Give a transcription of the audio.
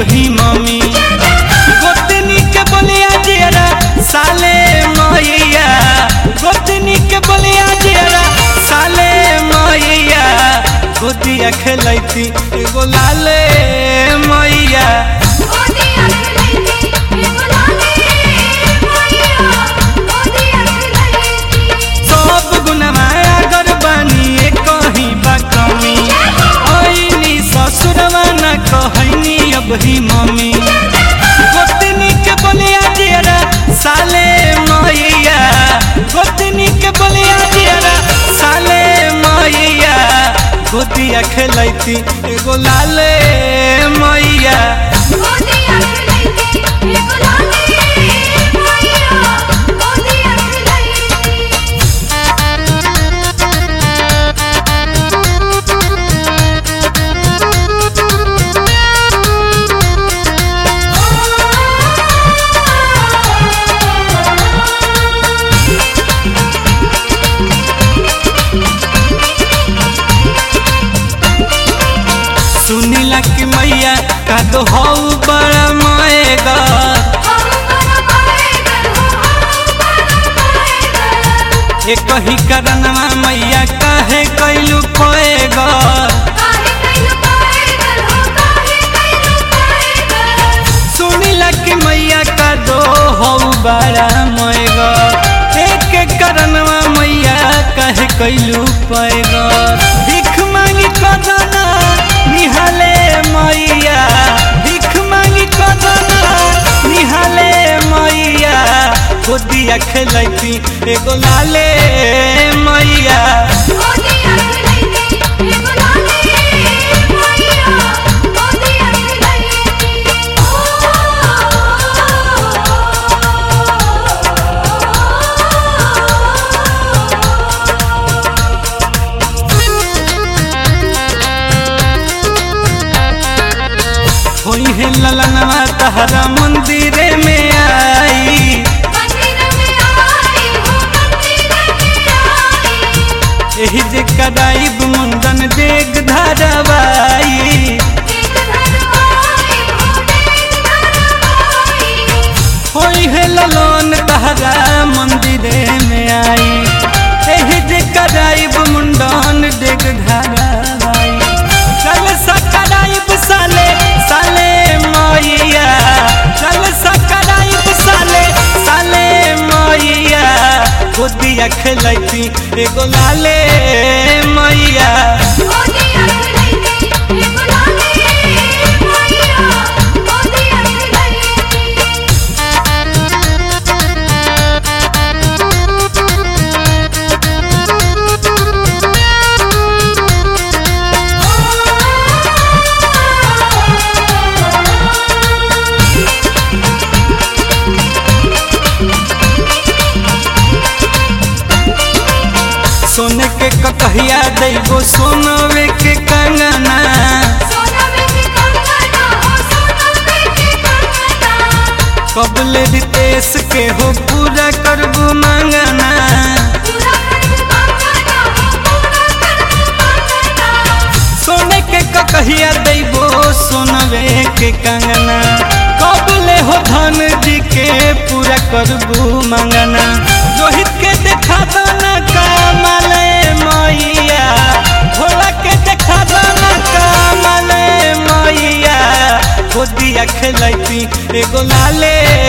ही mummy गोतनी के बोलिया जेरा साले मैया गोतनी के बोलिया जेरा साले मैया गोदिया खेलैती एगो लाले मैया गोदिया खेलैती एगो लाले मैया गोदिया खेलैती सब गुनवा अगर बानी कहीं बा कमी ऐनी ससुरवा न कहनी अब ही मम्मी गोतनी के बोलिया जेरा साले मैया गोतनी के बोलिया जेरा साले मैया गोतिया खेलैती एगो लाले मैया गोदिया खेलैती एगो लाले मैया गोदिया खेलैती सुनीला कि मैया का तो हौ बड़ा मएगा ए कही करनवा मैया काहे कैलू खोएगा सुनीला कि मैया का दो हौ बड़ा मएगा एक करनवा मैया काहे कैलू पैगा भीख मांगी कदना निहाले मैया भीख मांगी कदना निहाले मैया गोदिया खेलैती एगो लाले मैया होई है ललनवा तहरा मंदिरे में आई एही जे कराइब मुंडन देख धरवाई होई है ललन तहरा मंदिरे में आई एही जे कराइब मुंडन देख धरवाई चल सकराइब साले साले मैया चल सकराइब साले साले मैया गोदिया खेलैती एगो लाले मैया सोने के ककहिया दैगो सोनवे के कंगना कबले रितेश के हो पूरा करबू मांगना सोने के ककहिया दैगो सोनवे के कंगना कबले हो धन जी के पूरा करबू मांगना रोहित के देखा दाना कमले मैया भोला के देखा दाना कमले मैया गोदिया खेलैती एगो लाले